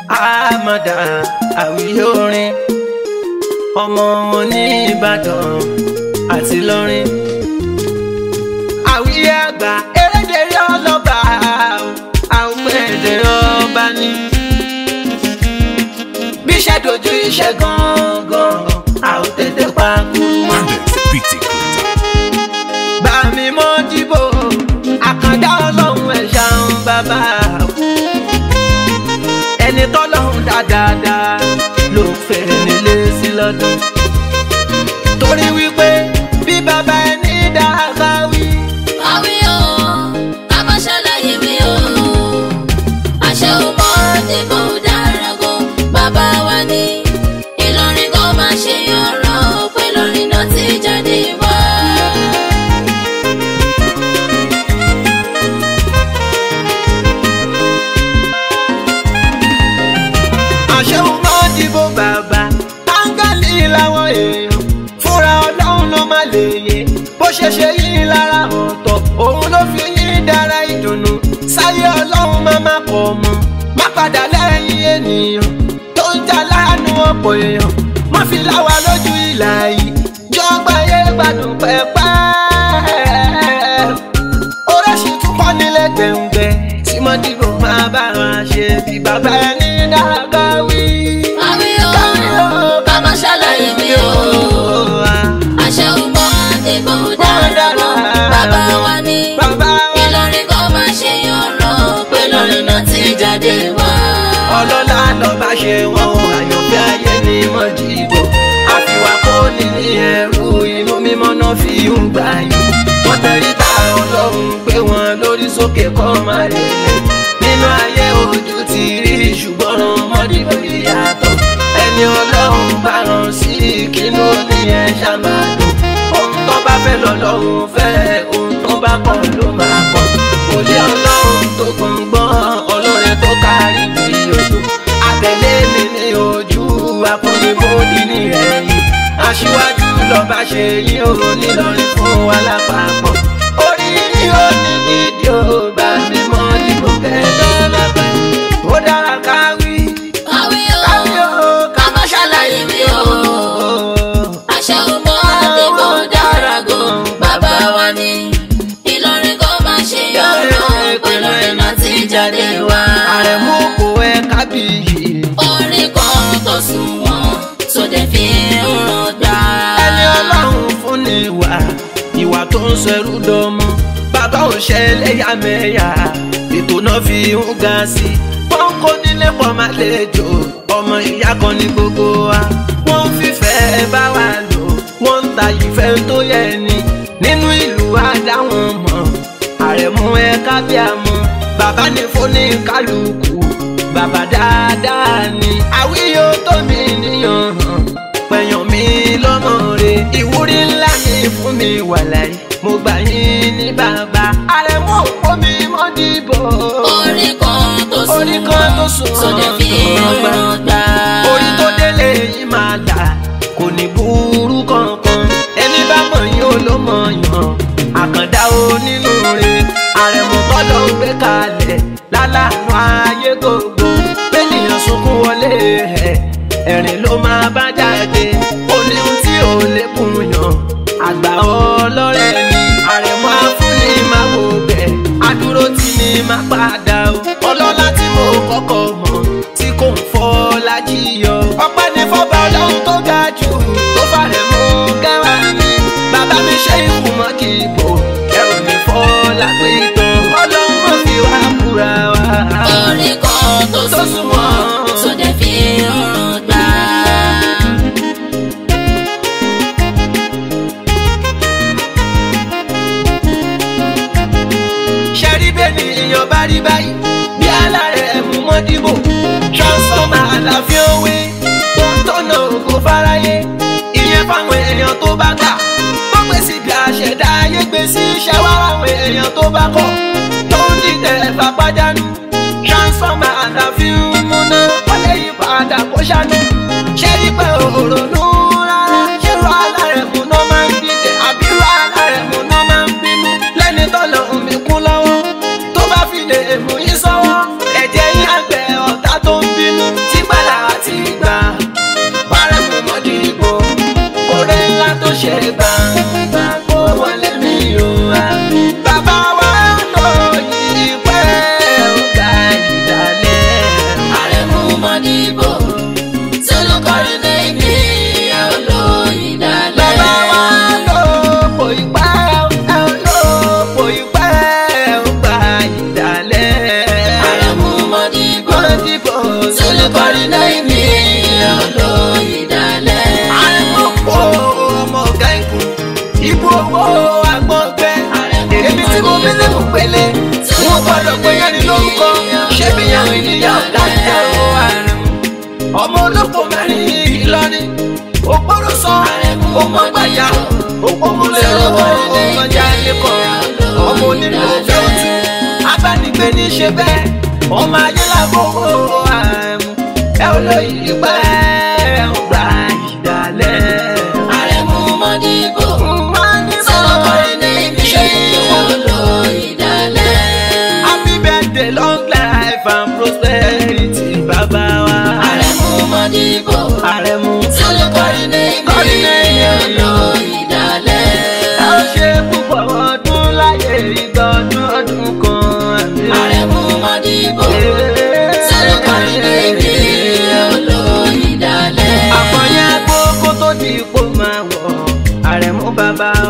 àmàdà àwíyé orin ọmọ wọn ní ìbàdàn àti lọrin àwíyé àgbà erédèrè ọlọ́ba àwọn èdè ọba ní. bí iṣẹ́ dojú iṣẹ́ gangan àwọn tètè pa kú mọ́. Beat it. bá mi mọ́ dìbò àkàndá ọlọ́run ẹ̀ ṣàún bàbá ẹni tọ́lọ́run dáadáa ló fẹ́ nílé sí lọ́dún torí wípé bí bàbá ẹni dáadáa wí. Àwí o, ká má ṣàlàyé mi o. Àṣẹ ò mọ dìbò dára gan. Bàbá wa ní Ìlọrin kò má ṣe ọ̀rọ̀ pé lórí náà ti jáde wá. àṣehùn máa dìbò bàbá áńgẹ́lì làwọn èèyàn fúnra ọlọ́run ló má lè yé bó ṣe ṣe yín lára ọ̀tọ̀ òun ló fi yín dára ìdùnnú sáyé ọlọ́run má má kọ̀ mọ́ má padà lẹ́yìn ènìyàn tó ń jà láàánú ọ̀pọ̀ èèyàn má fi láwa lójú ìlà yìí jọgbà yé gbádùn pẹ́pẹ́ oríṣi tún kọ́ nílé gbẹ̀ngbẹ̀ tí mo dìbò máa bá wọn ṣe bí bàbá ẹni dára wí. Àwí o, ká má ṣàlàyé mi o. Àṣẹ ò mọ dìbò dára gan. Bàbá wa ní Bàbá wa Ìlọrin kò má ṣe ọ̀rọ̀ pé lórí náà ti jáde wá. ọlọ́lá lọ́ba ṣe wọn o àyànfẹ́ ayé ni mo dìbò àfiwá kó ní ní ẹrú inú mímọ́ náà fi ń gbà yín wọ́n tẹ̀rí ta ọlọ́run gbé wọn lórí sókè kọ́ máa lè lẹ̀ nínú ayé ojú ti rí ṣùgbọ́n ràn mọ́dìbò ìyàtọ̀ ẹni ọlọ́run bá ràn sí kínú ní ẹ ṣàmàdùn ohun tó bá fẹ́ lọ́lọ́run fẹ́ ohun tó bá kọ̀ ló máa kọ̀ òlé ọlọ́run tó gbọ̀ngbọ́n ọlọ́rẹ̀ tó kárí bí ojú àtẹ̀lé mi ní ojú akọnibódì ní ẹ̀yìn aṣíwájú lọ́ba ṣe yín o nílọrin fún wa lápapọ̀ orí ni ó ní gidi ó bá mi mọ́ nígbò kẹ́ẹ̀dọ́ lápẹ́ ó dára káwí Àwí o, káwí ó ká má ṣàlàyé mi o. Àṣẹ ò mọ dìbò dára gan. Bàbá wa ní Ìlọrin kò má ṣe ọ̀rọ̀ pé lórí náà ti jáde wá. àrẹ̀mú kò ẹ kábíyì. Orin kan tó sunwọ̀n tó dẹ̀ fi ń ràn gbà. ẹni ọlọ́run fún ni ìwà ìwà tó ń ṣẹrú dọmọ bàbá ò ṣe ẹlẹ́yàmẹ̀yà ètò náà fi ń ga sí i wọ́n kó nílé pọ̀ máa lè jò ọmọ ìyá kan ní gbogbo wa wọ́n ń fífẹ́ bá wa lò wọ́n ń ta ìfẹ́ tó yẹ ni nínú ìlú adáwọn mọ̀ àrẹ̀mú ẹ kábíàmọ́ bàbá ní fóní kálukú bàbá dáadáa ni àwíyó tó mi níyàn hàn pẹ̀yàn mi lọ́mọ rẹ̀ ìwúrí ńlá ni fún mi wàláì mo gbà yín ní bàbá àrẹ̀mú òpó mi mọ́ dìbò Orin kan tó Orin kan tó sunwọ̀n sunwọ̀n tó dẹ̀ fi ń ràn gbà. orí tó délé yìí máa là kò ní burú kankan ẹni bá mọ̀ yín ó ló mọ̀ yàn àkàndá onínú rẹ̀ àrẹ̀mú tọ́lọ́ ń gbé kalẹ̀ lálàánú ayé gbogbo bẹ́ẹ̀nìyàn sunkún wọlé ẹ̀ ẹ̀rín ló máa bá jáde ó ní ohun tí ò lè kún yàn àgbà ọlọ́rẹ̀ ni àrẹ̀mú afúnni máa wò bẹ̀ adúró tí mi máa padà o ọlọ́lá tí mo kọ́kọ́ mọ̀ tí kò ń fọ́ lájí yọ. ọpẹ́ ní fọ́ba ọlọ́run tó ga jù tó fàrẹ̀ mú kẹwàá mi bàbá mi ṣe ìkù mọ́ kí ibò ẹ ò ní fọ́ lápé ìtàn ọlọ́run mọ̀ fi wá búra wá. Orin kan tó sunwọ̀n tó dẹ̀ fi ń ràn gbà. ṣẹ́rí bẹ́ẹ̀ ni èèyàn bá rí báyìí bí alárẹ̀ mú mọ́ dìbò transformer àlàáfíà òwe tó ń tọ́nà ògo fáráyé ìyẹn fáwọn èèyàn tó bá gbà wọ́n pè sí bí àṣẹ̀dá ayé gbé sí iṣẹ́ wá àwọn èèyàn tó bá kọ̀ tó ń dìtẹ̀ fapájánu transformer àlàáfíà múná wọ́n lè yí padà kó ṣáná ṣẹ́rí pé òrònú rárá ṣẹ́rọ alárẹ̀ mú náà máa ń dìtẹ̀ àbírò alárẹ̀ mú náà máa ń bínú lẹ́ni tọ́lọ̀ omi kún lọ́wọ́ tó bá fi lè mú yín sọ́wọ́ ẹ̀jẹ̀ yín àgbẹ̀ ọ̀tá tó ń bínú Sọlọ́kọrin náà ní olóyìnlálẹ̀. àrẹ̀mọ̀pọ̀ ọmọ ọ̀gá ikú ibú owó agbọ̀ngbẹ́ èmi tí mo fi lẹ́kùn pélé wọn gbọ́dọ̀ pé yẹni lórúkọ ṣé bí yẹn ìyá ọ̀gá ìjà o àrùn ọmọ olóko mẹ́rin Ìlọrin òpóró sọ ọmọ gbàjà òpómúlẹ̀ ọwọ́ ọmọjà lẹ́kọ̀ọ́ ọmọ onílù òfẹ́ òtún abánigbé ní ṣe bẹ́ẹ̀ ọmọ ayé làbọ̀wọ̀ àrùn ẹ olóyè pẹ́ ẹ ń gba ìdálẹ́. Àrẹ̀mú Mọ́dìbò. Sọlọ́kọrin náà ní olóyìnlálẹ̀. Happy birthday, long life and prosperity, bàbá wa. Àrẹ̀mú Mọ́dìbò. Àrẹ̀mú. Sọlọ́kọrin náà ní olóyìnlálẹ̀. Ẹ ó ṣe púpọ̀ ọdún láyé ìgbọ̀dún ọdún kan. àmín. Àrẹ̀mú Mọ́dìbò. Sọlọ́kọrin náà ní olóyìnlálẹ̀. Àfọ̀yẹ́ agbókó tó di ipò máa wọ̀. Àrẹ̀mú bàbá